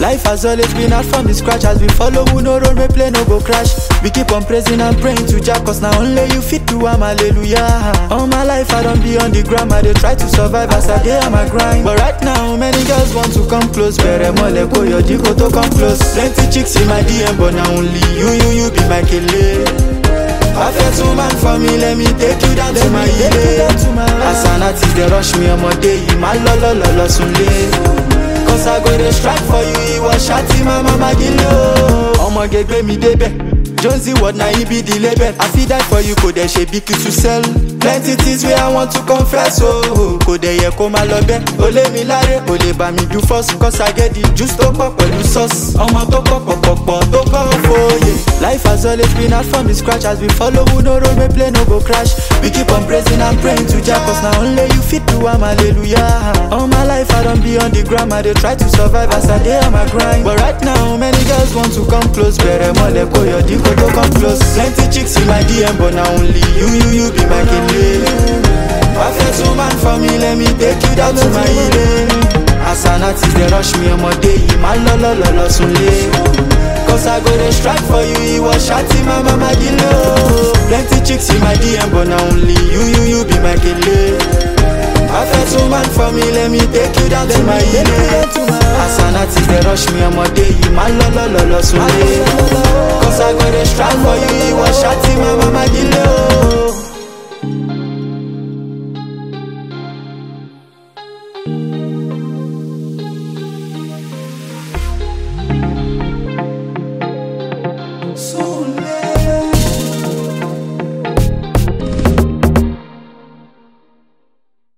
Life has always been hard from the scratch as we follow who no road, we play no go crash. We keep on praising and praying to Jah cause now only you fit do am hallelujah. All my life I don't be on the gram, I dey try to survive as I dey on my grind. But right now many girls want to come close, bẹ̀rẹ̀ mọ́lẹ̀ kó yọjú kó tó come close. Plenty chicks in my DM but na only you, you, you be my kele. Perfect woman for me, let me take you down to my ilé. As an artist, they rush me ọmọdé yìí, má lọ lọ lọ lọ sunlé. Cause I go dey strike for you, ìwọ ṣáàtì máa má má gílé o. Ọmọge gbé mi débẹ̀, Jonesy word na he be the label. I fit die for you, kò dẹ̀ ṣe bí kí to sell. Plenty things wey I want to confess o. Oh, kò dẹ̀ yẹ kó máa lọ bẹ́ẹ̀. O lé mi láre, o lè bá mi do first. Cause I get the juice tó pọ̀ pẹ̀lú sauce. Ọmọ tó pọ̀ pọ̀pọ̀pọ̀ tó kọ́ fòye. Life has always been hard from the scratch as we follow who no road, we play no go crash. We keep on praising and praying to Jah cause na only you fit do am hallelujah. All my life I don't be on the gram, I dey try to survive as I dey on my grind. But right now many girls want to come close, bẹ̀rẹ̀ mọ́lẹ̀ kó yọjú kó tó come close. Plenty chicks in my DM but na only you, you, you be my kele. Perfect woman for me, let me take you down to my ilé. As an artist dey rush me ọmọdé yìí, má lọ lọ lọ lọ sunlé. Cause I go dey strike for you, ìwọ ṣáàtì máa má má gílé o. Plenty chicks in my DM but na only you, you, you be my kele. Perfect woman for me, let me take you down to my ilé. As an artist dey rush me ọmọdé yìí, má lọ lọ lọ lọ sunlé.